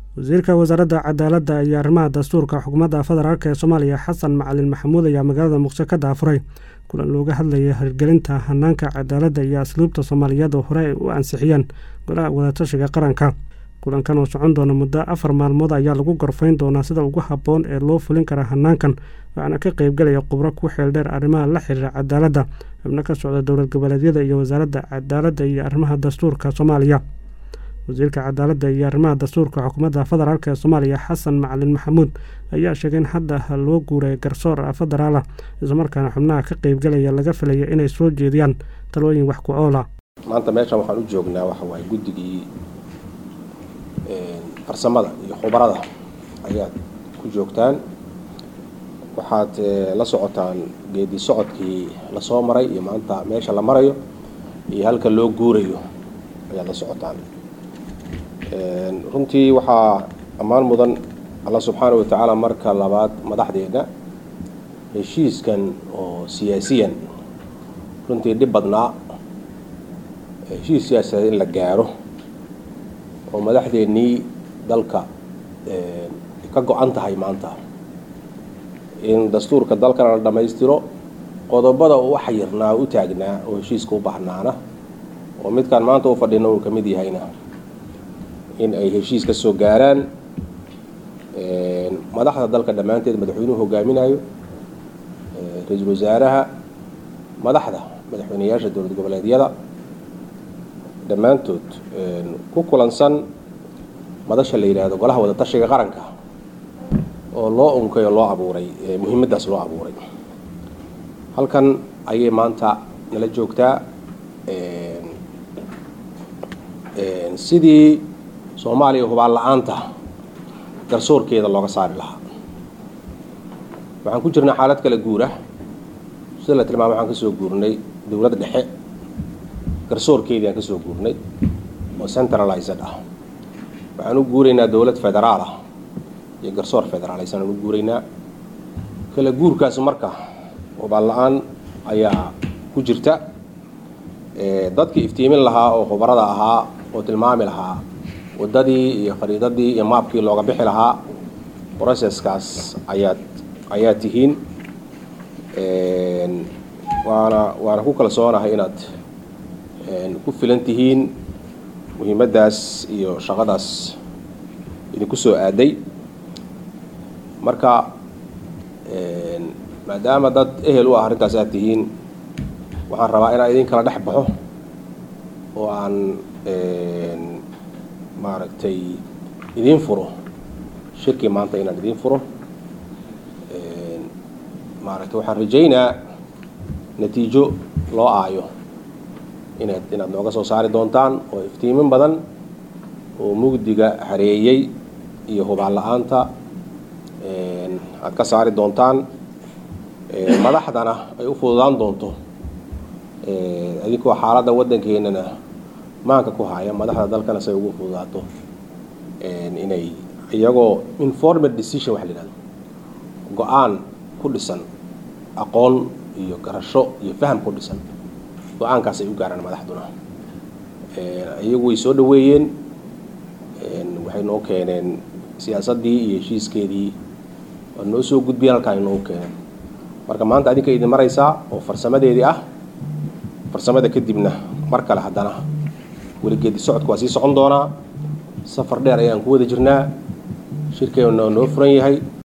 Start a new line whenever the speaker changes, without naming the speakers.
wasiirka wasaaradda cadaaladda iyo arrimaha dastuurka xukuumadda federaalk ee soomaaliya xasan macalin maxamuud ayaa magaalada muqdisho ka daafuray kulan looga hadlaya hirgelinta hanaanka cadaaladda iyo asluubta soomaaliyeed oo hore ay u ansixiyeen golaha wadatashiga qaranka kulankan oo socon doona muddo afar maalmood ayaa lagu gorfayn doonaa sida ugu habboon ee loo fulin kara hanaankan waxaana ka qeybgalaya khubro ku xeeldheer arrimaha la xiriira cadaaladda xubno ka socda dowlad goboleedyada iyo wasaaradda cadaaladda iyo arrimaha dastuurka soomaaliya wasiirka cadaaladda iyo arrimaha dastuurka xukuumadda federaalk ee soomaaliya xasan macalin maxamuud ayaa sheegay in hadda loo guuray garsoor federaala islamarkaana xubnaha ka qeybgalaya laga filaya inay soo jeediyaan talooyin wax ku oola
maanta meeshan waxaan u joognaa waxa waaye guddigii farsamada iyo khubarada ayaad ku joogtaan waxaad la socotaan geedi socodkii lasoo maray iyo maanta meesha la marayo iyo halka loo guurayo ayaad la socotaan runtii waxaa ammaan mudan alla subxaana wa tacaala marka labaad madaxdeena heshiiskan oo siyaasiyan runtii dhib badnaa heshiis siyaasadeed in la gaaro oo madaxdeennii dalka ka go-an tahay maanta in dastuurka dalkana la dhammaystiro qodobada u xayirnaa u taagnaa oo heshiiska u bahnaana oo midkaan maanta u fadhina uu ka mid yahayna in ay heshiis ka soo gaaraan madaxda dalka dhammaanteed madaxweynuhu hogaaminayo ra-iisul wasaaraha madaxda madaxweyneyaasha dowlad goboleedyada dhammaantood ku kulansan madasha la yidhaahdo golaha wadatashiga qaranka oo loo unkay oo loo abuuray muhiimaddaas loo abuuray halkan ayay maanta nala joogtaa sidii soomaaliya hubaan la-aanta garsoorkeeda looga saari lahaa waxaan ku jirnaa xaalad kala guura sida la tilmaamay waxaan kasoo guurnay dowladda dhexe garsoorkeedii aan kasoo guurnay oo centralized ah waxaan u guuraynaa dowlad federaal ah iyo garsoor federaaleysan aan u guuraynaa kala guurkaas marka hubaan la-aan ayaa ku jirta dadkii iftiimin lahaa oo khubarada ahaa oo tilmaami lahaa waddadii iyo khariidadii iyo maabkii looga bixi lahaa processkaas ayaad ayaa tihiin waana waana ku kalsoonahay inaad ku filan tihiin muhiimaddaas iyo shaqadaas idinku soo aaday marka maadaama dad ehel u ah arrintaas aad tihiin waxaan rabaa inaan idin kala dhex baxo oo aan maaragtay idiin furo shirkii maanta inaan idiin furo maaragtay waxaan rajaynaa natiijo loo aayo inaad inaad nooga soo saari doontaan oo iftiimin badan oo mugdiga hareeyey iyo hubaan la-aanta aad ka saari doontaan madaxdana ay u fududaan doonto adinkoo xaaladda waddankeenana maanka ku haya madaxda dalkana say ugu fududaato inay iyagoo informed decision waxa la yihahdo go-aan ku dhisan aqoon iyo garasho iyo faham ku dhisan go-aankaas ay u gaaraan madaxduna iyagu way soo dhaweeyeen waxay noo keeneen siyaasaddii iyo heshiiskeedii waa noo soo gudbiyeen halkaan ay noogu keeneen marka maanta adinka idin maraysaa oo farsamadeedii ah farsamada kadibna mar kale haddana weligeedi socodka waa sii socon doonaa safar dheer ayaan ku wada jirnaa shirkeena noo furan yahay